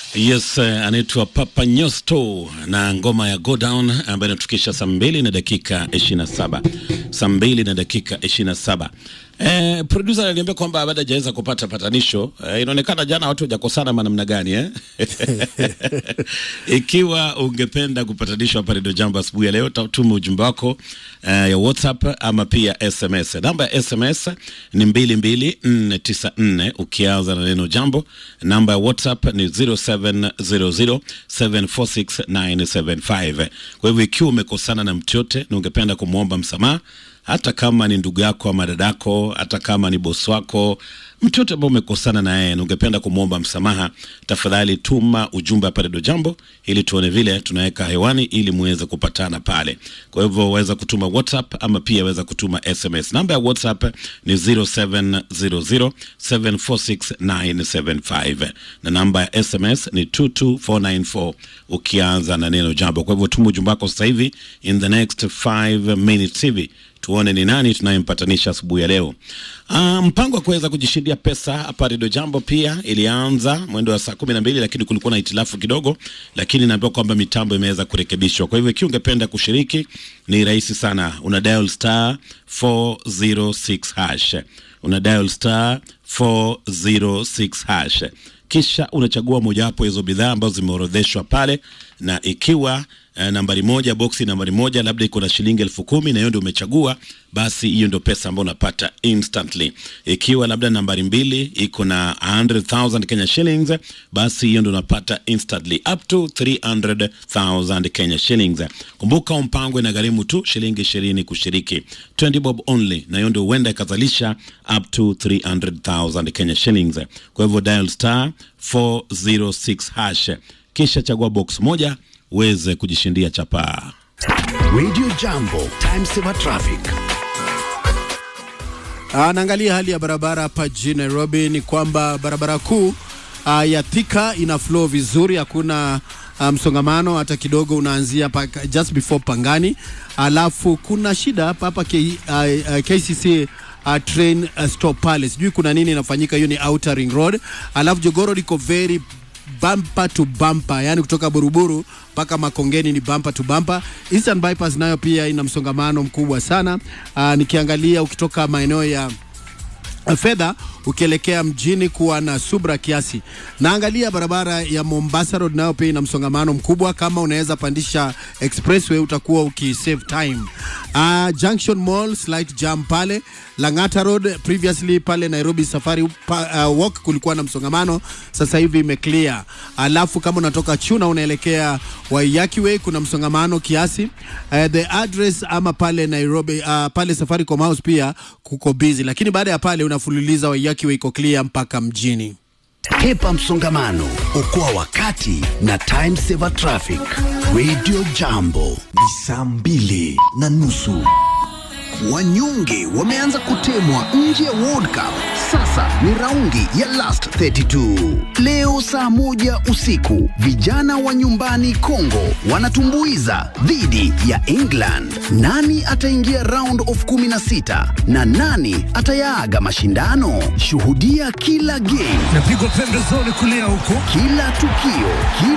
Yes, uh, anaitwa Papa Nyosto na ngoma ya Go Down ambayo inatukisha saa mbili na dakika ishirini na saba saa mbili na dakika ishirini na saba Eh, producer aliniambia kwamba baada hajaweza kupata patanisho eh, inaonekana jana watu hawajakosana manamna gani eh? Ikiwa ungependa kupatanishwa hapa Redio Jambo asubuhi ya leo, tuma ujumbe wako eh, ya WhatsApp ama pia SMS. Namba ya SMS ni mbili mbili nne tisa nne ukianza na neno jambo. Namba ya WhatsApp ni 0700746975. Kwa hivyo ikiwa umekosana na mtu yote na ungependa kumwomba msamaha hata kama ni ndugu yako ama dadako, hata kama ni bosi wako, mtu yote ambao umekosana na yeye na ungependa kumwomba msamaha, tafadhali tuma ujumbe hapa Redio Jambo ili tuone vile tunaweka hewani ili muweze kupatana pale. Kwa hivyo waweza kutuma WhatsApp ama pia waweza kutuma SMS. Namba ya WhatsApp ni 0700746975 na namba ya SMS ni 22494 ukianza na neno jambo. Kwa hivyo tuma ujumbe wako sasa hivi in the next 5 minutes hivi tuone ni nani tunayempatanisha asubuhi ya leo. Uh, mpango wa kuweza kujishindia pesa hapa Redio Jambo pia ilianza mwendo wa saa kumi na mbili, lakini kulikuwa na hitilafu kidogo, lakini naambiwa kwamba mitambo imeweza kurekebishwa. Kwa hivyo ikiwa ungependa kushiriki ni rahisi sana, una dial star 406 hash, una dial star 406 hash kisha unachagua mojawapo hizo bidhaa ambazo zimeorodheshwa pale, na ikiwa uh, nambari moja boksi nambari moja labda iko na shilingi elfu kumi na hiyo ndio umechagua, basi hiyo ndio pesa ambayo unapata instantly. Ikiwa labda nambari mbili iko na 100,000 Kenya shillings, basi hiyo ndio unapata instantly up to 300,000 Kenya shillings. Kumbuka mpango inagharimu tu shilingi 20 kushiriki, 20 bob only, na hiyo ndio huenda ikazalisha up to 300,000 Kenya shillings. Kwa hivyo dial star 406 hash kisha chagua box moja uweze kujishindia chapaa. Radio Jambo, time saver traffic. Ah, naangalia hali ya barabara hapa jijini Nairobi ni kwamba barabara kuu ah, ya Thika ina flow vizuri, hakuna ah, msongamano hata kidogo, unaanzia pa, just before Pangani. Alafu kuna shida hapa hapa K, ah, ah, KCC Uh, train uh, stop pale, sijui kuna nini inafanyika. Hiyo ni Outer Ring Road, alafu Jogoro liko very bumper to bumper, yani kutoka Buruburu mpaka Makongeni ni bumper to bumper. Eastern Bypass nayo pia ina msongamano mkubwa sana. Uh, nikiangalia ukitoka maeneo ya fedha ukielekea mjini kuwa na subra kiasi. Naangalia barabara ya Mombasa Road nayo pia ina msongamano mkubwa. Kama unaweza pandisha expressway utakuwa ukisave time. Uh, Junction Mall slight jam pale. Lang'ata Road previously pale Nairobi Safari pa, uh, walk kulikuwa na msongamano, sasa hivi imeclear. Alafu kama unatoka Chuna unaelekea Waiyaki Way kuna msongamano kiasi. Uh, the address ama pale Nairobi uh, pale Safaricom House pia kuko busy, lakini baada ya pale unafululiza Waiyaki Way iko clear mpaka mjini. Hepa msongamano, okoa wakati na time saver traffic. Radio Jambo ni saa mbili na nusu. Wanyonge wameanza kutemwa nje ya World Cup. Sasa ni raundi ya last 32. Leo saa moja usiku, vijana wa nyumbani Congo wanatumbuiza dhidi ya England. Nani ataingia round of 16 na nani atayaaga mashindano? Shuhudia kila game, napigwa pembezoni kulia huko kila tukio, kila